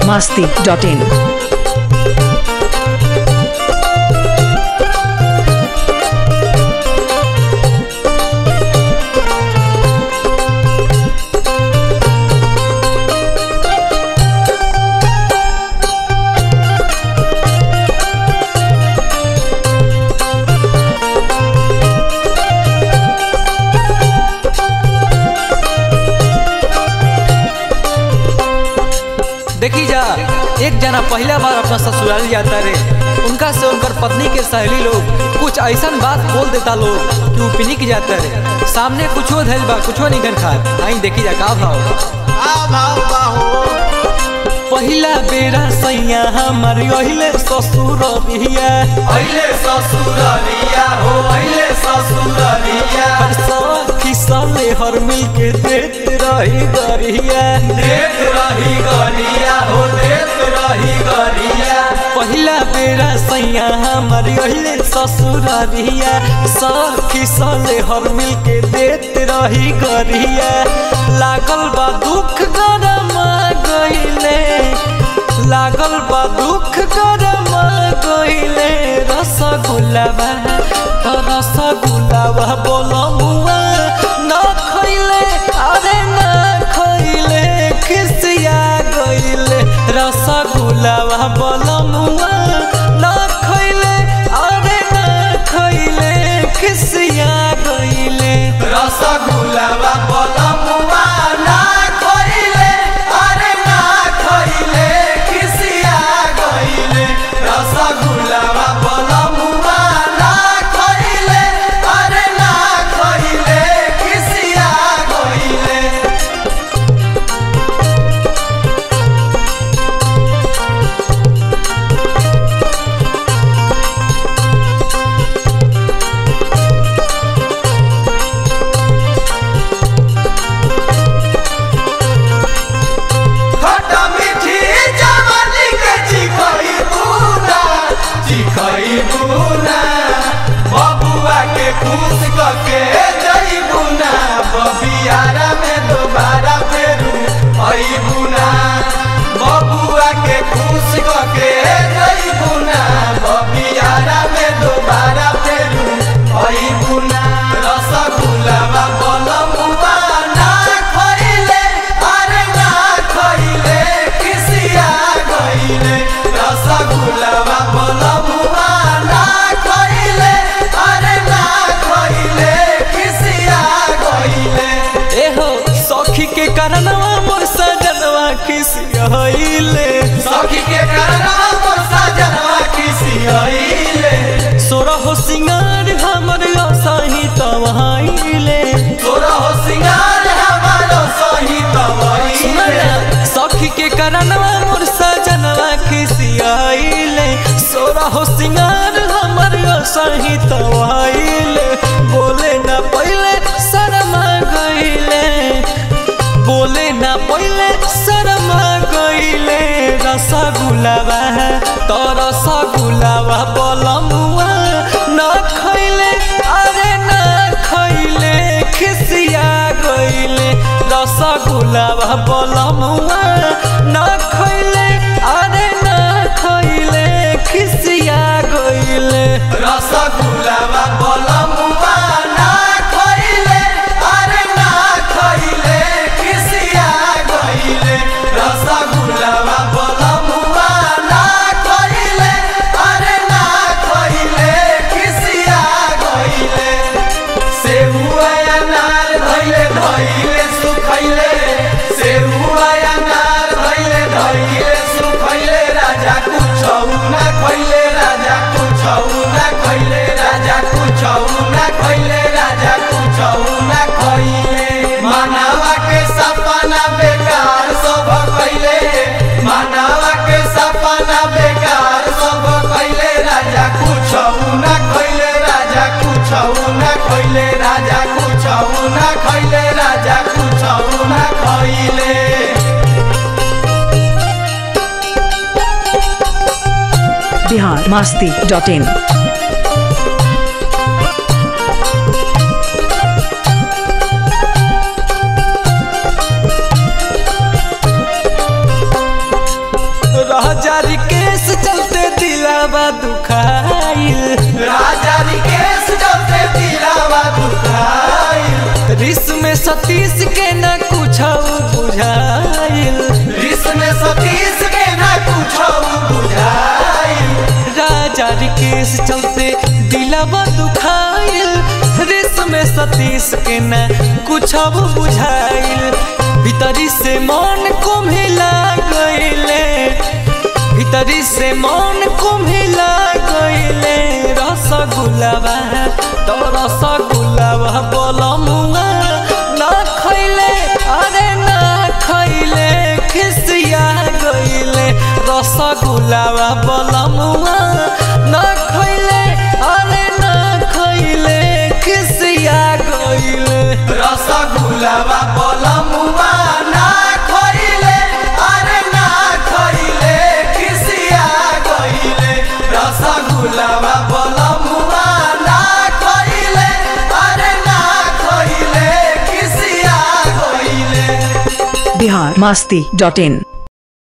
masti.in. देखी जा एक जना पहला बार अपना ससुराल जाता रे उनका से उनकर पत्नी के सहेली लोग कुछ ऐसा बात बोल देता लोग कि वो पिनिक जाता रे सामने कुछो धैल बा कुछो नहीं खा आई देखी जा का भाव पहिला बेरा सैया हमार अहिले ससुर बिया अहिले ससुररिया हो अहिले ससुररिया हर सखी साले हर मिल के देत रही गरिया देत रही गरिया हो देत रही गरिया पहिला बेरा सैया हमार अहिले ससुर बिया सखी साले हर मिल के देत रही गरिया लागल बा दुख गरमा गइले लागल बा दुख गरमा गइले रसगुल्ला बा त रसगुल्ला बा बोलमुआ न खइले अरे न खइले खिसिया गइले रसगुल्ला बा बोलमुआ न खइले अरे न खइले खिसिया गइले रसगुल्लावा बलमुआ ना खइले अरे ना खइले खिसिया गइले रसगुल्लावा बलमुआ ना खइले अरे ना खइले खिसिया गइले खट्टा मीठी जवानी के चिखई बुना चिखई बुना बबुआ के खुश करके जई बुना बबियारा में दोबारा फेरू आई बुना बबुआ के खुश करके जई बुना बबियारा में दोबारा फेरू आई बुना रसगुल्ला बलमुआ ना खइले अरे ना खइले किसिया गइले रसगुल्ला बलमुआ ना खइले अरे ना खइले किसिया गइले एहो सखी के कारणवा मोर सजनवा खिसियले सखी के करना मोर सजनवा किसियले सोरा हो सिंगार हमर असाही तवाइले तोरा हो सिंगार हमारो सही तवइले सखी के कारणवा मोर सजनवा खिसियले सोरा हो सिंगार हमर असाही तवाइले बोले ना पहिले शर्मा गइले बोले ना पहिले शर्मा गइले रसगुल्लावा त रसगुल्लावा बलमुआ न खइले अरे न खइले खिसिया गइले रसगुल्लावा बलमुआ न खइले अरे न खइले खिसिया गइले रसगुल्लावा बलमुआ ना खइले अरे ना खइले किसिया गइले रसगुल्लावा बलमुआ ना खइले अरे ना खइले किसिया गइले सेहुआ अनार धइले धइले सुखइले सेहुआ अनार धइले धइले सुखइले राजा कुछौ ना खइले राजा कुछौ ना खइले राजा कुछौ ना खइले राजा कुछौ ना खइले मानवा के सपना बेकार सब कइले मानवा के सपना बेकार सब कइले राजा कुछौ ना खइले राजा कुछौ ना खइले राजा कुछौ ना खइले राजा कुछौ ना खइले Bihar masti.in. रिस में सतीश के न कुछ बुझाइल रिस में सतीश के ना कुछ बुझाई राजा रिकेश चलते दिलवा दुखाइल रिस में सतीश के न कुछ बुझाइल भीतरी से मन को मिला गईले भीतरी से मन को मिला गईले रसगुल्लावा तो रसगुल्लावा बोलमुआ ना खैले अरे ना खैले खिसिया गईले रसगुल्लावा बोलमुआ ना खैले अरे ना खैले खिसिया गईले रसगुल्लावा बलमुआ ना खइले अरे ना खइले खिसिया गइले रसगुल्लावा बलमुआ ना खइले अरे ना खइले खिसिया गइले बिहार मास्ती डॉट इन